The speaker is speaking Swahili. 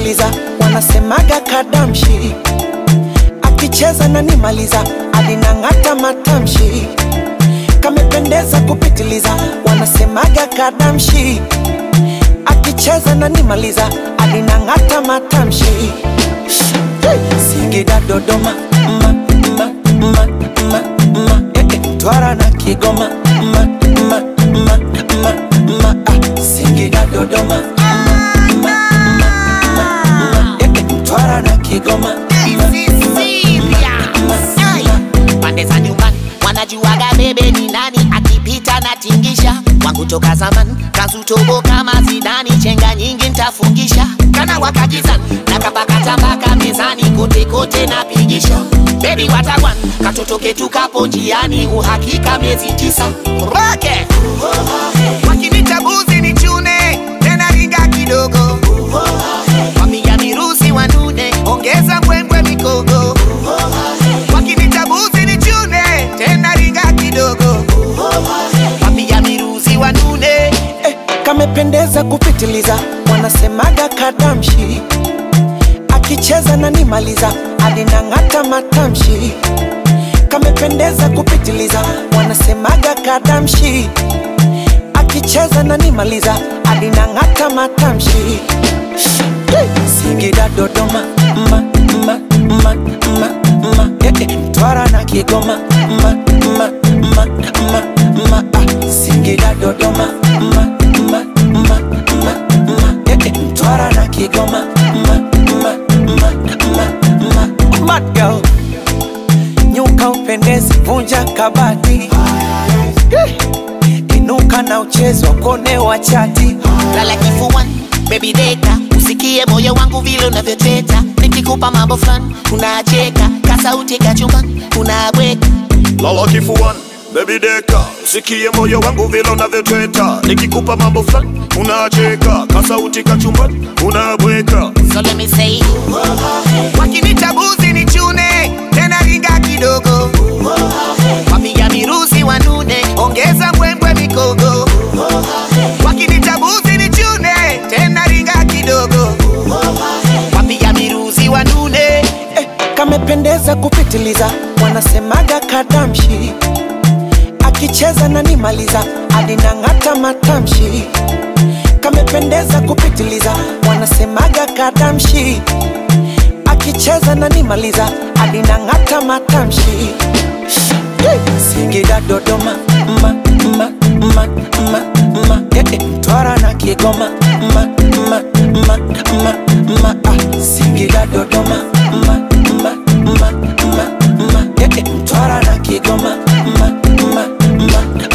kupitiliza, wanasemaga kadamshi, akicheza na nimaliza, alinang'ata matamshi, kamependeza kupitiliza, wanasemaga kadamshi, akicheza na nimaliza, alinang'ata matamshi. Singida, Dodoma, ma, ma, ma, ma, ma, eh, eh, Twara na Kigoma, ma, ma, ma, ma, ma, ah, Singida, Dodoma, ma, ma, ma, ma, ma, eh, eh, Twara na Kigoma, ma, pande za nyumbani wanajuaga bebe ni nani akipita na tingisha wangu toka zaman kazutobo kama zidani chenga nyingi ntafungisha kana wakakizan na kapakata mpaka mezani kote kote napigisha bebi watagwan katoto ketu kapo njiani uhakika miezi tisa roke wakinita buzi ni chune tena ringa kidogo wapiga mirusi wanune ongeza mbwembwe mikogo wakinita buzi ni chune tena ringa kidogo wapiga mirusi wanune eh, kamependeza kupitiliza, wanasemaga kadamshi, akicheza na nimaliza, alinang'ata matamshi, kamependeza kupitiliza, wanasemaga kadamshi, akicheza na nimaliza, alinang'ata matamshi. Singida, Dodoma, ma, ma, ma, ma, ma, eh, eh, Mtwara na Kigoma, ma, ma, ma, ma, ma, ah, Singida, Dodoma, ma, ma, ma, ma, ma, eh, eh, Mtwara na Kigoma, ma, ma, ma, ma, ma, Mad girl, nyuka upendezi, vunja kabati, Eh, inuka na uchezo kone wa chati, lala kifuani baby deka usikie moyo wangu vile unavyoteta nikikupa mambo fulani unacheka kasauti kachumbani unabweka lala kifuani Baby deka, usikie moyo wangu vile unavyotweta, nikikupa mambo fulani unacheka, kasauti kachumbani unabweka. so let me say wakinita buzi ni chune tena ringa kidogo wapiga mirusi wanune ongeza mbwembwe mikogo wakinita buzi ni chune tena ringa kidogo wapiga mirusi wanune eh, kamependeza kupitiliza, wanasemaga kadamshi, akicheza na nimaliza, alinang'ata matamshi, kamependeza kupitiliza, wanasemaga kadamshi, akicheza na nimaliza, alinang'ata matamshi. Singida, Dodoma, ma, ma, ma, ma, ma, eh, eh, Mtwara na Kigoma, ma, ma, ma, ma, ma, ah, Singida, Dodoma, ma, ma, ma, ma, ma, eh, eh, Mtwara na Kigoma, ma, ma, ma,